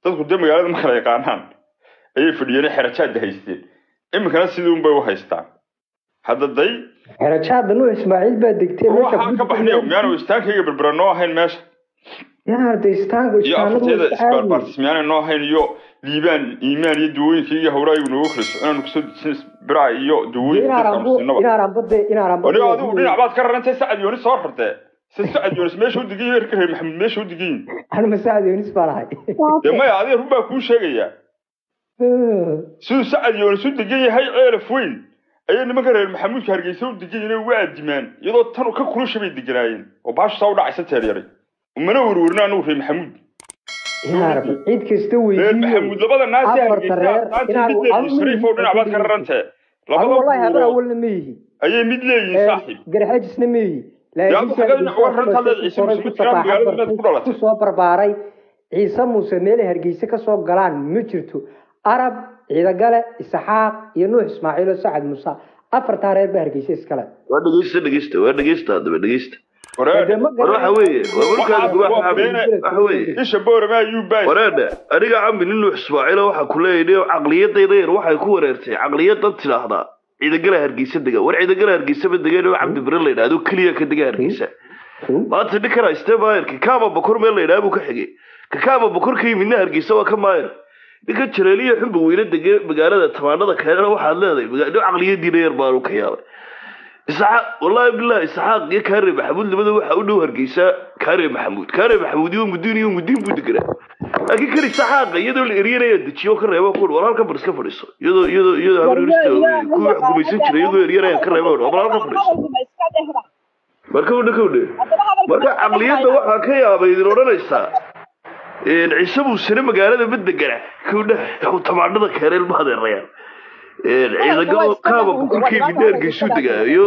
dadku dee magaalada ma kala yaqaanaan ayay fadhiyeen xerajaada haysteen iminkana sidii unbay u haystaan hadda day xerajaada nuux ismaaciil baa degtay waxaan ka baxnay miyaanu istaankayga berbera noo ahayn meesha yaarda istaanka iyo afarteeda isbaarbaartis miyaanay noo ahayn iyo liibaan iimaan iyo dawooyinka iyo hawraayigu noogu kala soconaanu kusoo dejin biraha iyo dawooyinka dadkaanu siinaba inaaranbade inaaranbade anigo adigu dhinac baad ka rarantay sacad yoonis soo rartee si sacad yoonis meesha u degan reerka reer maxamed meesha u degan anuma sacad yoonis baan ahay dee maya adiga run baa kuu sheegayaa siduu sacad yoonis u degan yahay ceelaf weyn ayay nimanka reer maxamuudka hargeysa u degan yihiin waa adimaan iyadoo tan ka kulusha bay deganaayeen oo baashu saa u dhacaysa teer yaray umana werwerna anigu reer maxamuud ciid kasta reer maxamuud labada naasi hargeysa shariifow dhinac baad ka rarantee wallahi habar awalna ma yihi ayay mid leeyihiin saaxiib garxajisna ma yihi kusoo barbaaray ciise muuse meelay hargeysa kasoo galaan ma jirto arab ciidagale isaxaaq iyo nuux ismaaciil oo sacad muuse afartaa reer baa hargeysa iskale waa dhegeysta dhegeysta waa dhegeysta haddaba dhegeysta waxa weeye waa markaadu waxa weeye isha boorama ayuu baay wareedhe aniga cambi nin nuux ismaaciila waxaa ku leeyahay caqliyadayda yar waxay ku wareertay caqliyadan tidhaahdaa ciidagala hargeysa dega war ciidagala hargeysa ma degan oo cabdi bire la yidhahdo keliya ka dega hargeysa maanta ninkan haystee maayar kakaama bokor meel la yidhaha buu ka xigay kakaama bokor ka yimidna hargeysa waa ka maayar ninka jareeliya xunba weyne dege magaalada tamaanada keenana waxaad leedahay nin caqliyadiina yar baanu ka yaabay isxaaq wallahi billahi isxaaq iyo kaare maxamuud labada waxa u dhow hargeysa kaare maxamuud kaare maxamuud iyo mudiin iyo mudiin buu deganaa laakiin kan isxaaqa iyadoo la eryanaya dejiyo ka reebo ku war halkan bar iska fadhiiso iyadoo iyadoo iyadoo habar yurista ku wax gumaysan jiray iyagoo eryanaya ka reebo war halkan fadhiiso marka udha ka udhe marka caqliyadda waxaa ka yaabay idin odhanaysaa ciise muusene magaalada ma degana kudha tamaanada keeneen ma adeerayaan ciidagalo kaaba bukurkii midaargeysu degaa iyo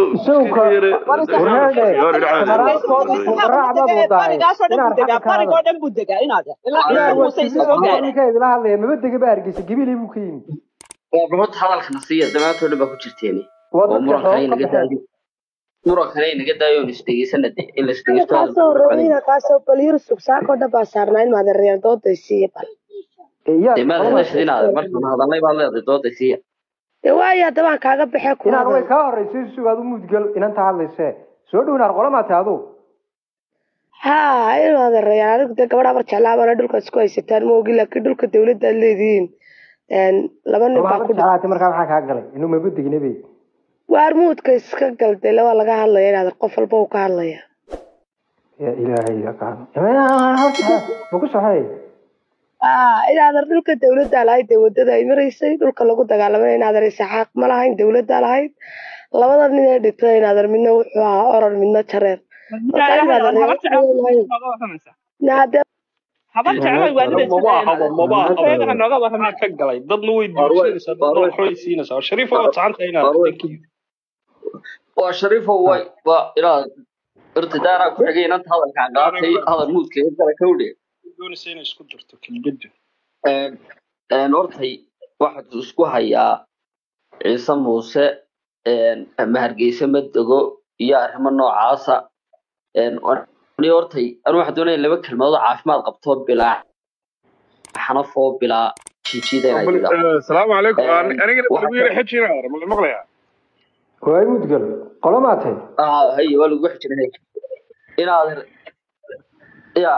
idila hadlaya maba dega ba hargeysa gabilay buu ka yimi horta hadalkana siiya dhammaantoo dhan baa ku jirteen oo murankan inaga daayo murankan inaga daayo on isdhegeysana de in la isdhegeysto kaasoo bal yurusug saakoo dhan baa saarnaa in maadereer dooday siiya bal de maad hadashad inaad markaan hadalnay baad leedahay dooday siiya de waayo haddabaan kaaga baxee ku inaan way kaa horeysay sugaad u mudgal inanta hadlayse soo dhow inaad qolama tahay adu ha in maadereer anigu de gabadha mar jeclaabana dhulka isku haysataan ma ogi laakiin dhulka dawladda aad leedihiin laba nin baa ku jeclaatay markaa maxaa kaa galay inuu maba degnabey waar muudka iska galday laba laga hadlaya inaad qof walba uu ka hadlaya ya ilaahay ma ku soxay inaadan dhulka dawladdaa lahayd dee wadada ay maraysay dhulka lagu dagaalamay inaadan isaxaaq ma lahayn dawladdaa lahayd labada nin ee dhigtada inaadan midna wuxuu ahaa oran midna jareer habar jeclay waa nooga warramaa ka galay dadna way duursanaysaa dadna waxbay siinaysaa oo shariif oo tacanta inaad waa shariifo way waa inaad irtidaara ku xigay inanta hadalkaan qaatay hadal muudkeeda kale ka udhe doonaysa inay isku dirto kelmaddu hortay waxaad isku hayaa ciise muuse ama hargeysa ma dego iyo arrimo noocaasa hortay anu waxaan doonaya laba kelmadood oo caafimaad qabto bilaa xanafoo bilaa jiijida asalaamu calaykum anigana lagu yara xejina ma maqlayaa waay mudgal qolamaa tahay hay waa lagu xejina inaad ya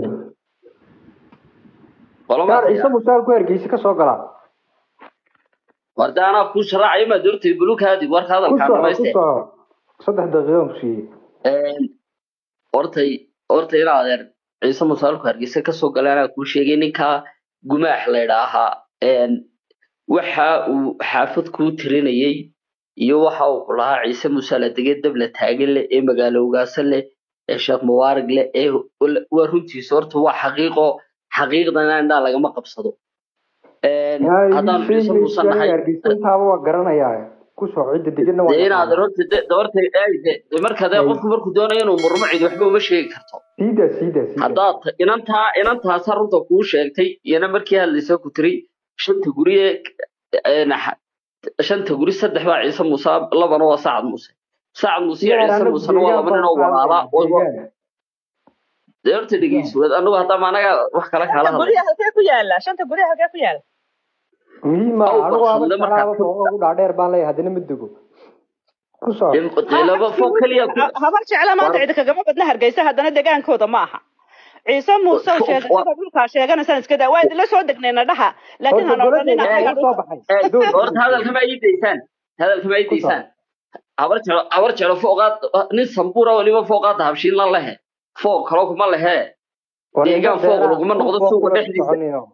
ciise musaal ku hargeysa kasoo galaa warda anaa kuu sharaacaya maad hortay bulukaadi warka hadalkaa dhamayste saddex daqiiqan ku siiyey hortay horta in adeer ciise musaalku hargeysa kasoo galay anaa kuu sheegay ninkaa gumaax la idhaahaa waxa uu xaafad kuu tirinayay iyo waxa uu ku lahaa ciise musaal adege dabla taagan leh ee magaalo ugaasan leh ee sheekh mubaarig leh ee waa runtiisa horta waa xaqiiqo xaqiiqdana indhaa lagama qabsado haddaan ciise muuse nahay intaaba waa garanayaa kusoo cidda degana inaad horta marka dee qofku markuu doonayo inuu murmo cid waxba uma sheegi karto siida siida haddaad inantaa inantaasa runta kuu sheegtay iyana markii hadlaysa ku tiri shanta guri ee shanta guri saddex baa ciise muuse labana waa sacad muuse sacad muuse iyo ciise muusena waa laba nin oo walaala dee horta dhegeyso anagu haddama anaga wax kala kala shanta hadlay guryaha halkee ku yaala shanta guryaha halkee ku yaala muhiima Aw, anigu barxadle ama markaa salaaba ku- fooqa ugu dhaadheer baan leeyahay haddana ma dego ku soo dee laba fog keliya ku Ha- habar jecla maanta War- cidi kagama badna hargeysa haddana degaankooda ma aha ciise muuse oo Wa- sheegashada dhulkaa sheeganaysaan iska daa waa idinla soo degnayna dhaha laakiin horta han odhanina goladeyda annagaa igu soo dhulka baxay Eh, doon horta hadalkama ii daysaan hadalkama ii Ku soo. daysaan habar jeclo habar jeclo fooqaad nin sambuura weliba fooqaad habshiinlan lehe fooq kalo kuma lehe deegaan fooq laguma noqdo suuqa dhexdiisa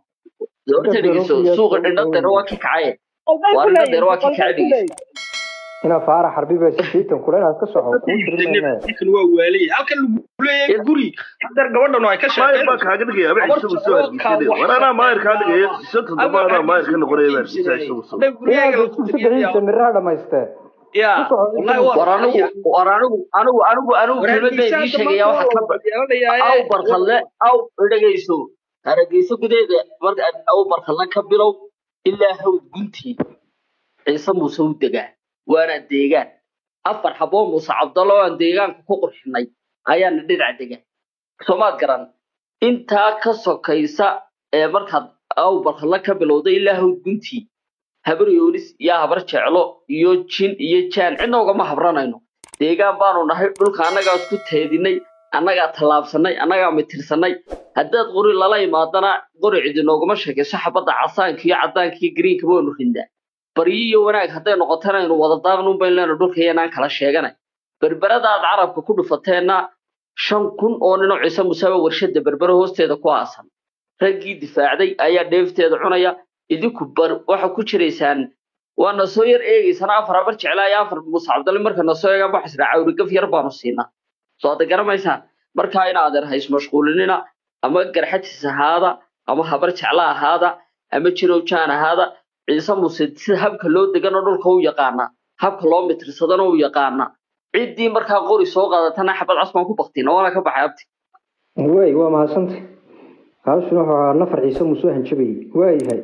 dee horta dhegeyso suuqa dhindhadeera waa ki kacaye Qolbay waa ku dhindhadeera waa leeyihiin ki qolbay kacaye ku dhegeyso leeyihiin ina faara xarbi baa sideetan kule inaad ka soco kuu tirinayna ninkan waa waalay halkan lagu leeyahay guri hadeer gabadhan ay ka maayir baa sheekeen kaaga dhigaya ama Habar ciise soo jeclo hargeysanaya wax- war anaa maayir kaa dhigaya shanta dambe anaa maayir ka noqonaya baa ciise ciise soo inaad isku saddexdiisa miraha dhamaystee ya ku soco wallahi waa war anigu war anigu anigu anigu anigu war kelmad baa idiin hargeysaanka sheegaya maanta waxa waa ka la yeelanayaaye aw barkadle aw dhegeyso hargeysa gudeeda marka aad aw barkadle ka bilow ilaa hawd guntii ciise muuse u degaa waana deegaan afar xaboo muuse cabdallo oo aan deegaanka ku qurxinay ayaana dhinac degan soomaad garan intaa ka sokaysa ee markaad aw barkadle ka bilowday ilaa hawd guntii habar yoonis iyo habar jeclo iyo jin iyo jaan cidna ugama habranayno deegaan baanu nahay dhulka annagaa isku teedinay annagaa tallaabsanay annagaa mitirsanay haddaad qori lala imaadana qori cidi nooguma sheekayso xabadda casaanka iyo caddaanka iyo greenkaba waynu rindaa baryo iyo wanaag hadday noqotana aynu wada daaqnun bayn leena dhulka iyanaan kala sheeganay berberada aad carabka ku dhufateenna shan kun oo ninoo ciise musaaba warshada berbere hoosteeda ku aasan raggii difaacday ayaa dheefteeda cunaya idinku bar waxa ku jiraysaan waa na soo yar eegaysana afar habar jeclaa iyo afar muuse cabdalle marka na soo eegaan waxaa isdhaa cawrigaf yar baanu siinaa soo hadda garamaysaan markaa in adeer hays mashquulinina ama garxajis ahaada ama habar jecla ahaada ama jirow jaan ahaada ciise muuse sida habka loo degano dhulka u yaqaana habka loo mitirsadana u yaqaana ciddii markaa qori soo qaadatana xabad casbaan ku baktina waana ka baxay abti way waa mahadsantay hawshuna wuxuu ahaa nafar ciise muusoo hanjabayay waayahay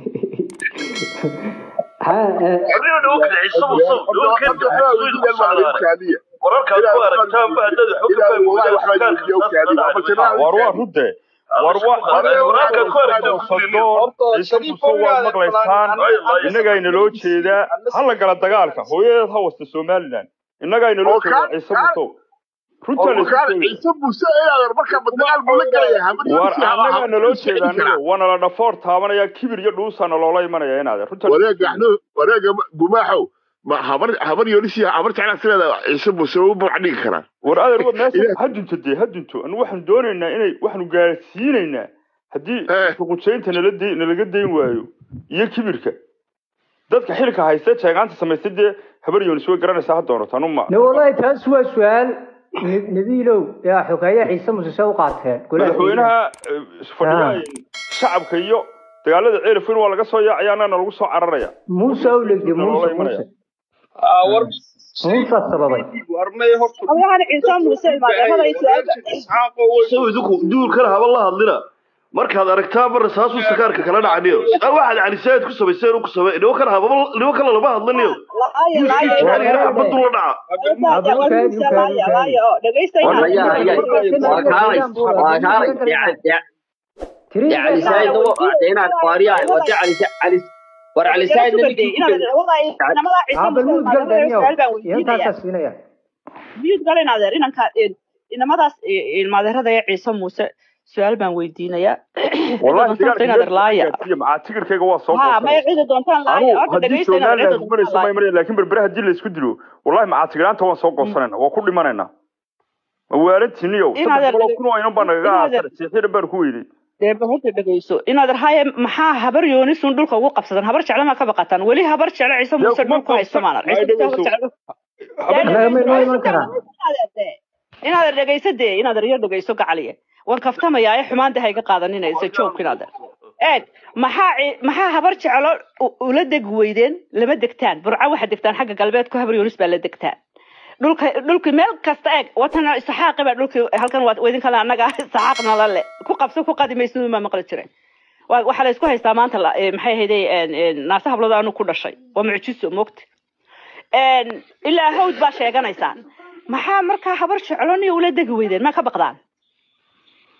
ha eh, Adiga dhow kale ciise muuse dhow kale wararkaad ku aragtaan ba haddaad xog ka fahmaysaa war waa runde war wararkaad ku aragtaan sadoon ciise muuse waa maqlaysaan innagaa inaloo jeedaa ha la gala dagaalka hooyadeed ha wasta somalilan innagaa inaloo jeedaa ciise musow runtaa la isku sheegaya war annagaa naloo jeeda aniga waana la dhafoor taabanaya kibir iyo dhuusaana loola imanaya inaade runta wareega gumaaxow ma habar habar yoolisi habar jeclaa sideeda ciise muuse u magac dhigi karaa war adeer wa meesha ha dunto dee ha dunto anu waxaanu doonaynaa inay waxaanu gaarsiinaynaa haddii Eh. xuquujaynta nala de nalaga dayn waayo iyo kibirka dadka xilka haysta jeegaanta samaysta dee habar yoonis way garanaysaa ha doonato anu ma ne wallahi taas waa su-aal Ne- nabiilow yaa xogeeye ciise muuse see u qaateen golaha madaxweynaha eh, fadhiyaha shacabka iyo dagaalada ceelafweyn waa laga soo yaacaya annana lagu soo cararaya muuse u legde muuse muuse war muusaa sababay warmay horta Hawlahan ciise muuse ilmaadeerada ay su-aal sow idinku duulkana haba la hadlina markaad aragtaa mar rasaasuu sakaarka kala dhacaniyo a waxaad calisaayid ku samayseen ku samey niman kana hababa niman kale lama hadlaniyo xabadu la dhaca waraya aya waa kaalay waa kaalay tiri dee cali saayid nawo dee inaad qaariyahay waa dee cali cali war cali saayid nabigii ku gel aabal muud gal daniyo iyo intaasaa siinaya miyud galin adeer inanka inamadaas ilmaadeerada ee ciise muuse su-aal baan weydiinayaa wallahi inaad laaya macaa tigirkayga waa soo ha goosanay maya cidi doontaan laaya anu horta haddii dhegeysta inaad somaliland cidi gumanayso doontaan may maraya laakiin berbere haddii la isku dilo wallahi macaa tigiraanta waan soo goosanayna waa ku dhimanayna mawaalantiiniyow Inaad saddex boqol aragtid- kun oo inan baa nagaga inaad aasar siixidhan baan ku weydey dee horta dhegeyso inaad haye maxaa habar yoonisun dhulka ugu qabsadan habar jecle maa ka baqataan weli habar jecle ciise Dee muuse kuma dhulku haysto qabsan. maanan Ay, ciise muuse habar dhegeyso. jecle Habar- Annaga ma inoo iman karaa inaad dhegeyso dee inaad iyo dhegeyso gacaliye waan kaftamayaa ee xumaan dahay ga qaadanina joog inaad eeg maxaa ci- maxaa habar jeclo u- ula deg weydeen lama degtaan burca waxa degtaan xagga galbeedku habar yoonis baa la degtaan dhulka dhulki meel kasta eeg watan isaxaaqi baa dhulki halkan waa idin kale annaga isaxaaqna la le ku qabso ku qadi maysid ma maqli jiray Waa- waxaa la isku haystaa maanta la- ee, maxay ahayday naase hablada anu ku dhashay waa mucjiso mogta ilaa hawd baa sheeganaysaan maxaa markaa habar jecloniyo ula degi weydeen ma ka baqdaan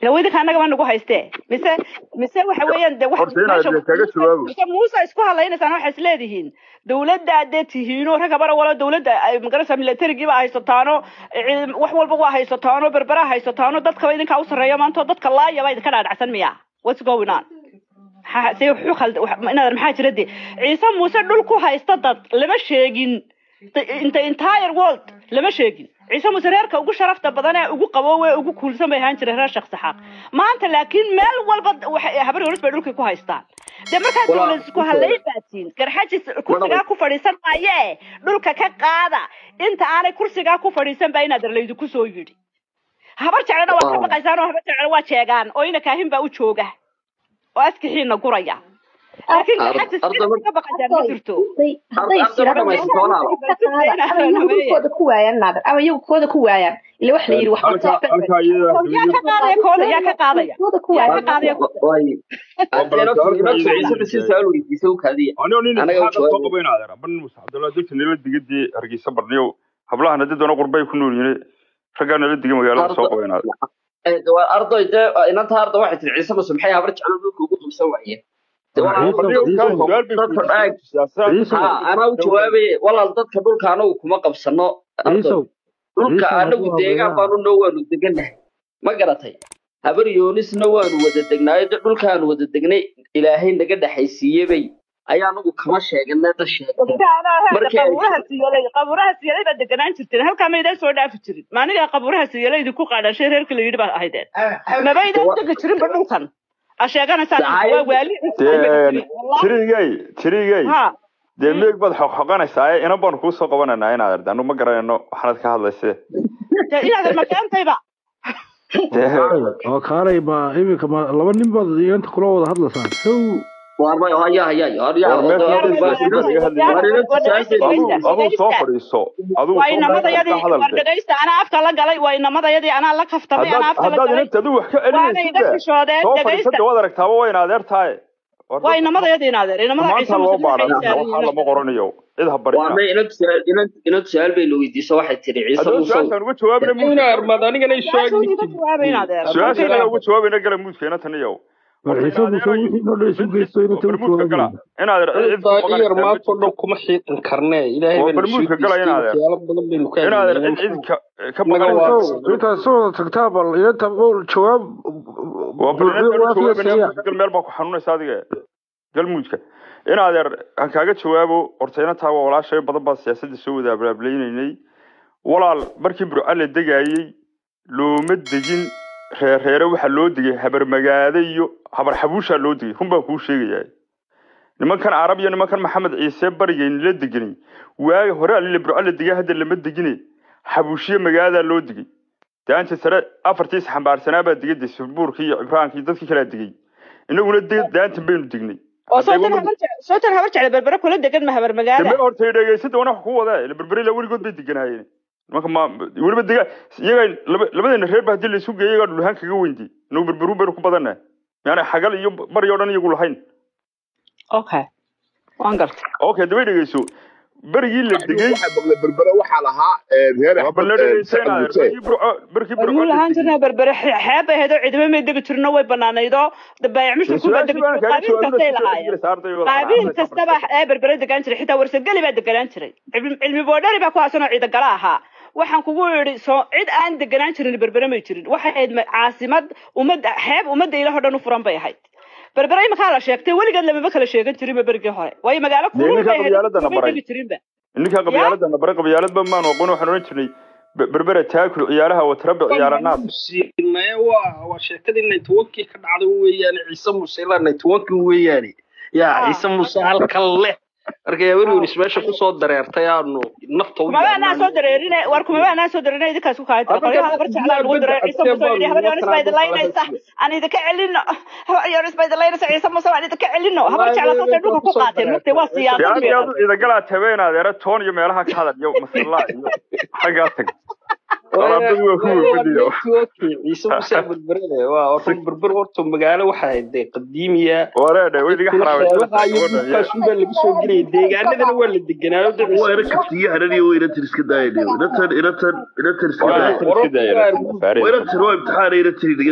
ila idinka annagaba nagu haystee mise mise waxa weeyaan de wax horta inaad dee kaga jawaabo mise muuse isku hadlaynaysaan waxay isleedihiin dowladda dee tihiino ragga bara wala dowladda ay magarasa militarigiiba haysataano ciidam- wax walba waa haysataano berbera haysataano dadkaba idinkaa u sarreeya maantoo dadka laayaba idinka dhaadhacsan miya what's going on maxaa see wuxuu khalda wax- inaad maxaa jira de ciise muuse dhul ku haysta dad lama sheegin The- in the entire world lama sheegin ciise muuse reerka ugu sharafta badan ee ugu qaboowe ee ugu kuulsan bay ahaan jireen reer sheekh saxaaq maanta laakiin meel walba waxay habar horis bay dhulkii ku haystaan dee markaa Walaa- dowlad isku hadlay baatiin garxajis kursigaa ku fadhiisan maaye dhulka ka qaada inta aanay kursigaa ku fadhiisan baa inaad laydiku soo yidhi habar jeclena waa ka Waaw. baqaysaan oo habar jeclena waa jeegaan oo ina kaahin baa u jooga oo askixiina guraya laakiin Ar- garxajis arda- cid ka baqaysaan ma jirto hadday Arda- arda ma dhamaysato walaal. ama iyagu dhulkooda ku waayaan naadir ama iyagu kooda ku waayaan ila wax la yidhi wax halka halka iyada yaa ka qaadaya kooda yaa ka qaadaya kooda ku yaa ka waayaan qaadaya way haddeena filimad ciise basi su'aal weydiisa u kaadiya anoo nin Anaga isxaaqa jawaab- soo qabayn adeer ban muuse cabdullahi dadka nala digadii hargeysa barniyow hablahan haddii doona qurbay ku nool yihiin raggaa nala diga magaalada soo qabayn adeer Eh, de waa arday dee inanta arda waxay tiri ciise muse maxay habar jeclo dhulka ugu qabsan waayeen De walaal- barniyow kaa su-aal bay dadka ku dhaag siyaasad ha anaa u jawaabaye walaal dadka dhulka anagu kuma qabsano arday ciisow dhulka ciisow anagu hadduu deegaan habeeyaa baanu noo waanu degannahay ma garatay habar yoonisna waanu wada degnaayo de dhulkaanu wada degnay ilaahay naga dhexaysiiye bay ayaa anagu kama sheegana da sheegteen Markii ay- qabuuraha siyalay qabuuraha siyalay baa deganaan jirteen halkaa maydaan soo dhaafi jirin maanigaa qabuuraha siyalay idinku qaadhashay reerka la yidhi baa ahaydeen mabaydaan degi jirinba dhulkan a sheeganaysaan Dacaayad- waa waali dee tirigay tirigay ha dee meeg baad xoqxoqanaysaa inan baanu kuu soo qabananaa in adeer anu ma garanayno waxaanad ka hadlayse dee inaad makeentayba dee oo kaalay ma iminka ma laba nin baad inanta kula wada hadlaysaan how waarmay haya haya haya war meesha hadda siyaasad baa laga hadlayay aduu aduu soo fadhiiso aduu waa soo inamadayadii ka hadal war de dhegaysta anaa afka la galay waa inamadayadii anaa la kaftamay anaa haddaad afka la haddaad galay inanta aduu wax ka waana celinaysid iga de xishoodeen soo dhegaysta fadhiisada waad aragtaaba waa in adeer tahay War waa dadka inamadayadii inaadeer inamada ciise maanta loo muuse waxay baadhan waxaa saaran lama qoranayo cid ha barina waarmay inanta su-aal inanta inanta su-aal bayna weydiiso waxay tiri ciise haddaba musow su-aashaan uga jawaabna ina muudka armad anigana isoo su-aashoodii ka agdhigtid jawaabay inaadeer su-aasha anaga uga jawaabayna gala muudka inantan iyo war horta ciise muuse inaadeerayo wixii noo dhan isu mid geysto inanta u barmuudka gala jawaabayna inaadeer cid cid ku daa'iyar maqanaysaa ma maantoo jirto dhan kuma xiiqan karnee ilaahay waa bayna soo barmuudka gala geystay inaadeer waxyaalo badan baynu ka inaadeer hadlaynaa cid cid ka ka naga maqanaysaa ma waaqsan jirto intaad soo wada tagtaa bal inanta ol jawaab waa buuxiyo barnaamijkan u waafiya jawaabayna siiya muudka gal meel baa ku xanuunaysa adiga galmuudka inaadeer aan kaaga jawaabo horta inantaa waa walaashay badan baa siyaasadda soo wada abraablaynaynay walaal markii burca la degaayey looma degin reereere waxaa loo degay habar magaade iyo habar xabuushaa loo degay run baan kuu sheegayaa nimankan carab iyo nimankan maxamed ciise barigeyn la deganay waagi hore alile burca la degay hadda lama degine xabuushiye magaalada loo degay daanta sare afartiis xambaarsanaa baa degay dasubuurkii iyo cibraankii iyo dadkii kalaa degay inaguna de- daantan baynu degnay oo hadday sootan weliba habar je- sootan habar jecla berbere kula degan ma habar magaada dambe horta dhegeysada wana wax ku wadaa ila berberi la weligood bay deganaayeen nimanka ma weliba dega iyaga laba labadeena reer ba haddii laysu geeyo iyagaa dhulahaan kaga weyndi inagu berberu baynu ku badannahay yaani xagal iyo bari oo dhan iyagu lahayn okay waan gartay okay daba dhegeyso berigii la degay waxa maqlay berbere waxaa lahaa ee, reer waa bal la axmed ee, dhegeysa sacad inaadeer muse berkii burco berkii burco warmuu la lahaan degay jirnaa berbere xe- xeeb bay ahayd oo cidima may degi jirno way banaanaydoo baayac dee mushurku baa su-aashii degi baan jiray kaaga qaabiil jawaabina kastay si soo lahaayeen dhegeysa ardayga qaabiil waxaa kastaba ee berbere degaan jiray xitaa warsageli baa deganaan jiray cilmi cilmi boodhari baa ku haasanoo ciidagala ahaa waxaan kugu yidhi soo cid aan deganaan jirin berbere may jirin waxay ahayd ma- caasimad ummadda xeeb ummadda ilaah oo dhan u furan bay ahayd berbere imakaa la sheegtay weligeed lamaba kala sheegan jirinba berigii hore waayo magaalo dee kulul ninka bay ahayd qabyaaladana may baray degi jirinba ninka ya qabyaaladana baray qabyaaladba maanu aqoon waxaan odhan jirnay be- berbera taakul ciyaaraha watarabbi ciyaara naas siinaye waa waa sheekadii networkii ka dhacday weeyaane ciise muuse ilaa networkii weeyaane yaa ah ciise muuse halkan leh marka yaaweriyonis meesha kusoo dareertay aanu nafta u kumaba anaa yaabnaan soo dareerine war kumaba anaa soo dareerine idinkaas ku kaaya tira adiga qolyaha habar jeclaa lagu bedda dareer ciise adkee muuse yidhi baanu habar yoonis baa nimankan idin hadda kala laynaysa heshiye aan idinka celino habar yoonis baa idin laynaysa ciise muuse waan idinka celino habar wallaahi jecla saasay meesha dhulka ku kusoo qaateen mugtay waa dareertay meesha siyaasad dee bay aad iyo aad u ahayd ciidagalaa tabeen adeera toon iyo meelaha ka hadal iyo masallaa iyo xaggaa tag walaabadu waa ku waa wefadiyo networkii ciise muuse berberede waa horta berber horta magaalo waxay ahayd dee qadiimiya wareedhe way diga dadkuna xaraawaysanaysaa xeebaha iyo gabadha iyo dhulkaas unbaa lagu soo gelaya deegaanadana waa la deganaayo de waa ciise ina kaftiyo hananiyo waa inantan iska daayanayo inatan inatan inatan iska waa daaya inantan iska daaya wararku waa inantan waa faareysa inantan waa imtixaana inantan inaga